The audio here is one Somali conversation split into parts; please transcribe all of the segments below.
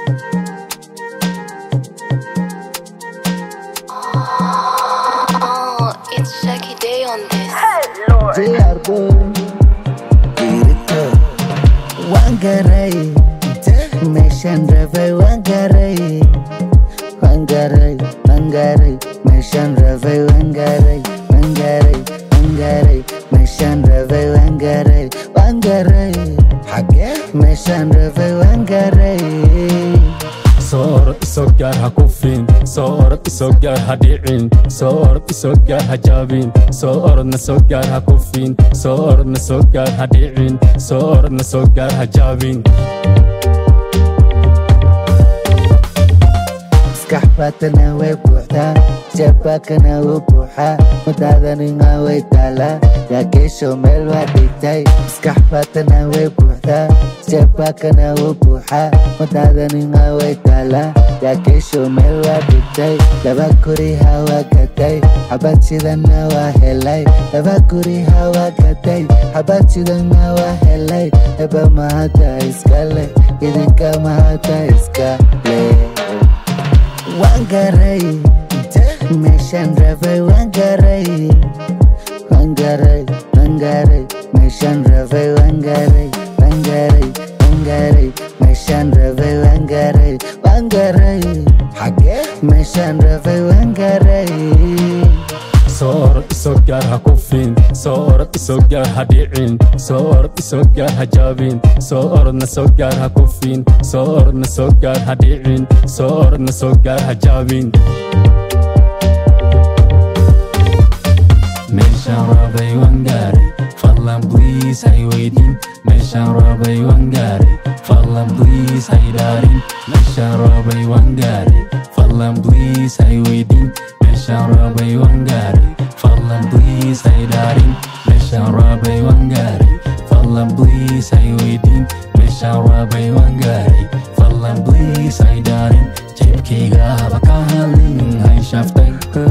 Oh, it's Shaggy Day on this. diyaarbo diirito waan garay meeshaan rabay waan garay waan garay waan garay meeshaan rabay waan garay waan garay waan garay meeshaan rabay waan garay waan garay xagee meeshaan rabay waan garay soo orod isoo gaar ha kufin soo orod isoo gaar ha dhicin soo orod isoo gaar ha jaabin soo orodna soo gaar ha kufin soo orodna soo gaar ha dhicin soo orodna soo gaar ha jaabin maskax baatana way buuxdaa jabaakana wuu buuxaa mudaadanina way taalaa yaakeesho meel waa dhigtay maskax baatana way buuxdaa jabaakana wuu buuxaa mudaadanina way taalaa yaakeesho meel waa dhigtay laba guriha waa gaday xabad sidana waa helay laba guriha waa gaday xabad sidana waa helay eba mahada iskale idinka mahada iskale waan garay meeshaan rabay waan garay waan garay waan garay meeshaan rabay waan garay waan garay waan garay meeshaan rabay waan garay waan garay xagee meeshaan rabay waan garay soo orod isoo gaar ha kufin soo orod isoo gaar ha dhicin soo orod isoo gaar ha jaabin soo orodna soo gaar ha kufin soo orodna soo gaar ha dhicin soo orodna soo gaar ha jaabin meeshaan rabay waan gaaray fadlan bliis hay weydin meeshaan rabay waan gaaray fadlan bliis hay dhaarin meeshaan rabay waan gaaray fadlan bliis hay weydin meeshaan rabay waan gaaray fadlan bliis hay dhaarin meeshaan rabay waan gaaray fadlan bliis hay weydin meeshaan rabay waan gaaray fadlan bliis hay dhaarin jeebkayga haba ka hadlin hay shaftay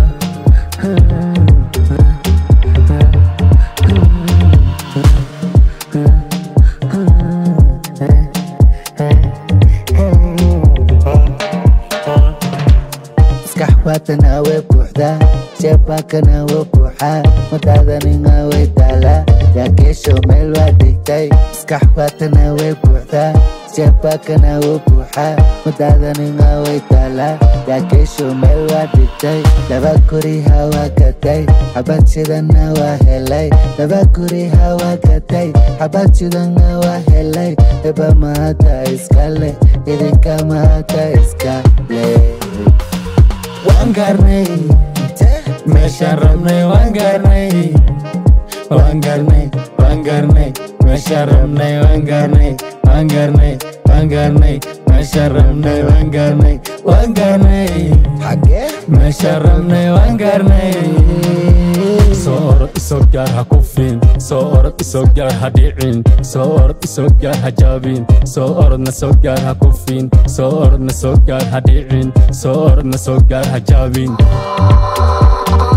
maskax baatana way buuxdaa jeebbaakana wuu buuxaa mudaadanina way taalaa yaakeesho meel waa dhigtay maskax baatana way buuxdaa jeebbaakana wuu buuxaa mudaadanina way taalaa yaakeesho meel waa dhigtay laba guriha waa gaday xabad sidana waa helay laba guriha waa gaday xabad sidana waa helay eba mahada iskale idinka mahada iskale waan gaarnay meeshaan rabnay waan gaarnay waan gaarnay waan gaarnay meeshaan rabnay waan gaarnay waan gaarnay waan gaarnay meeshaan rabnay waan gaarnay waan gaarnay xagee meeshaan rabnay waan gaarnay soo orod isoo gaar ha kufin soo orod isoo gaar ha dhicin soo orod isoo gaar ha jaabin soo orodna soo gaar ha kufin soo orodna soo gaar ha dhicin soo orodna soo gaar ha jaabin Oh,